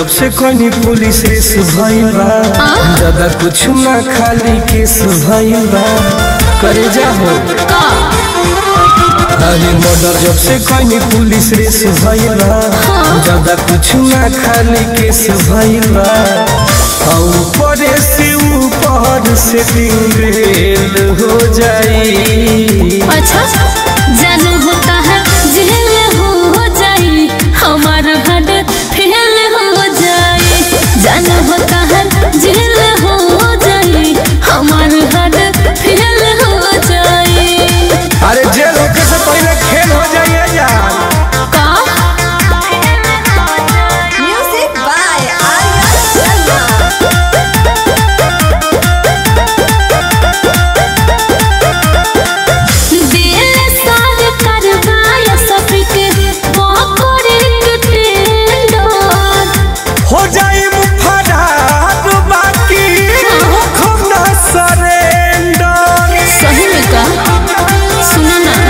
से कोई पुलिस रेस भइल बा ज्यादा कुछ ना खाली केस भइल बा करे जाहो का अरे मर्डर जब से कोई पुलिस रेस भइल बा ज्यादा कुछ ना खाली केस भइल बा और ऊपर से ऊपर से दिल हो जाई अच्छा जानू होता है जेल हो जाई हमार हड फेल हो जाई जानू होता है जेल हो जाई हमार हड फेल हो जाई अरे जेल होके से पहले खेल हो जाइए यार का Music by Arya Sharma. दिल सार करवाया सबके पकड़े के टेंडर हो जाई मुफरार बाकी हम ना सरेंडर सही में का सुनो ना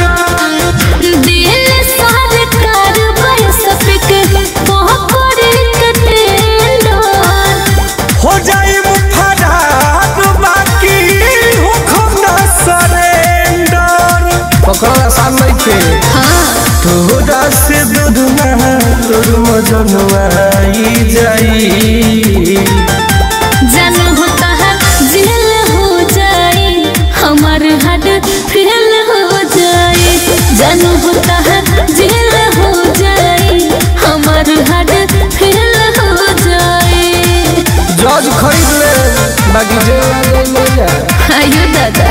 दिल सार करवाया सबके पकड़े के टेंडर हो जाई मुफरार बाकी हम ना सरेंडर पकड़ आसान नहीं थे हाँ तोरा से दूध ना तोर मजनवा आई जाई जानू होता है जेल हो जाए हमार हड फेल हो जाए जानू होता है जेल हो जाए हमार हड फेल हो जाए जज खरीद ले बाकी जेल ले जा आयो दादा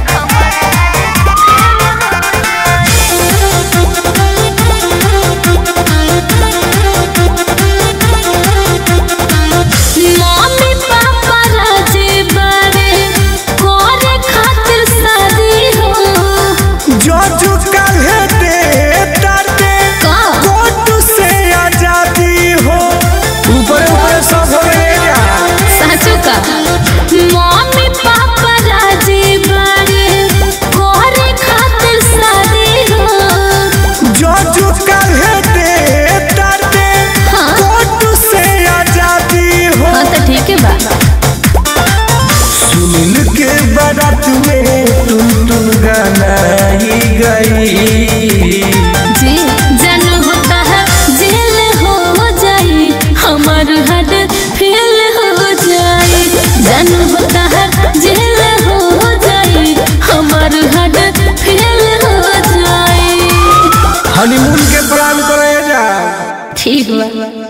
मम्मी पापा राजे बारे करे खातिर शादी हो जज काल्हे दे ताते का कोर्ट से आजादी हो ऊपर ऊपर सब हो गया साचो का मम्मी पापा राजे बारे करे खातिर शादी हो जज काल्हे दे ताते हाँ। कोर्ट से आजादी हो हाँ तो ठीक है बा सुनील के बारात में टुन टुन गाना ही गई जी जन होता है जेल हो जाए हमार हड फेल हो जाए जन होता है जेल हो जाए हमार हड फेल हो जाए हनीमून के प्लान करे जा ठीक बा